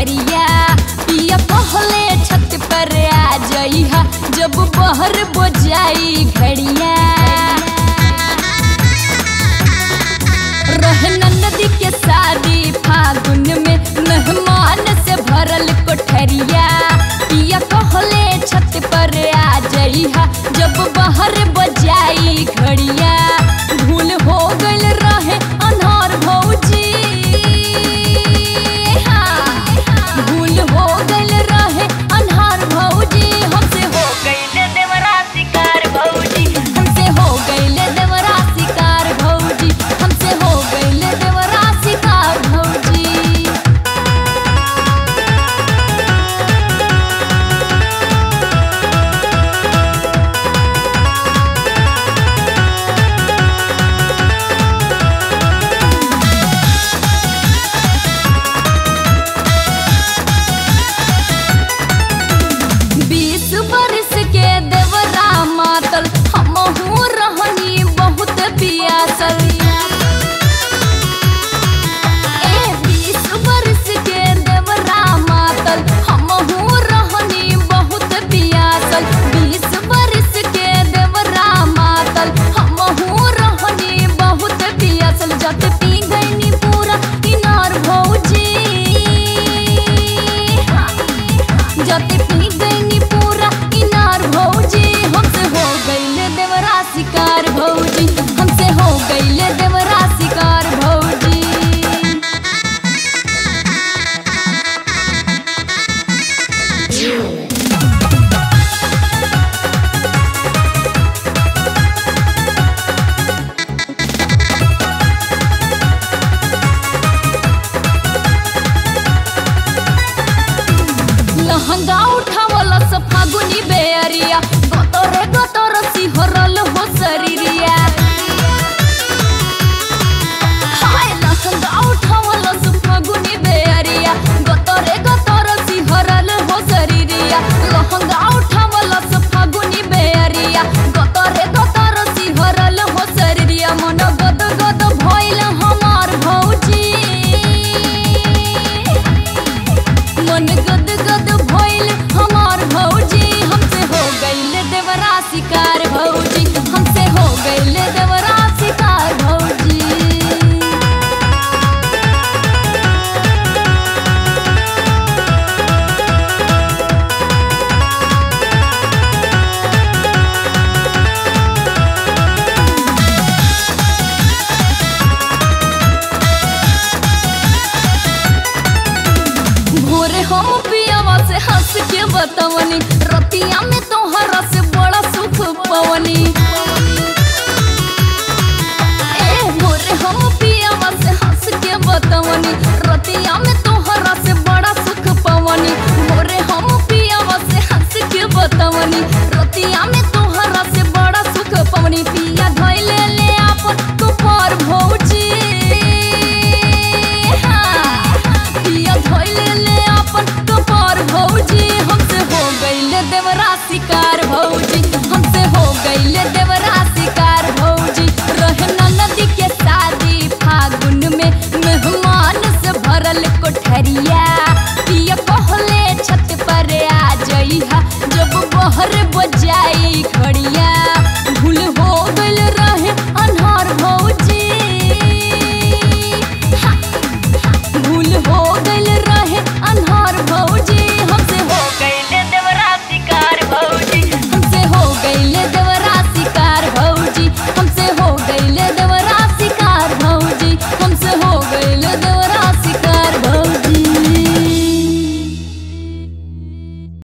कोठरिया पिया कहले छत पर आ जइहा जब बहर बजाई घड़िया रहे नदी के शादी फागुन में मेहमान से भरल कोठरिया पिया कहले छत पर आ जइहा जब बाहर बजाई घड़िया भूल हो गइल रहे अनहार भौजी हाँ, भूल हो गइल रहे अनहार भौजी हमसे हो गइल देवरा शिकार भौजी हमसे हो गइल देवरा शिकार भौजी हमसे हो गइल देवरा शिकार भौजी बीस बरस के देवरा मातल हमहू रहनी बहुत पियासल ए बीस बरस के देवरा मातल हमहू रहनी बहुत पियासल बीस बरस के देवरा मातल हमहू रहनी बहुत पियासल जब पी गईनी पूरा इनार भौजी जते पी गईनी पूरा इनार भौजी हमसे हो गईले देवरा शिकार भौजी हमसे हो गईले देवरा शिकार भौजी लहंगा उठावला से फागुनी बेअरिया गतरे गतर सिहरल हो शरीरिया हाय लहंगा उठावला से फागुनी बेअरिया गतरे गतर सिहरल हो शरीरिया लहंगा उठावला से फागुनी बेअरिया गतरे गतर सिहरल हो शरीरिया मन गद गद भइल हमार भौजी मन गद गद भइल हमार भौजी हमसे हो गइल देवरा शिकार भौजी हमसे हो गइल देवरा शिकार भौजी भोरे हम पियावा से हंस के बतवनी रतिया में तोहरा से बड़ा सुख पवनी ए भोरे हम पियावा से हंस के बतवनी रतिया में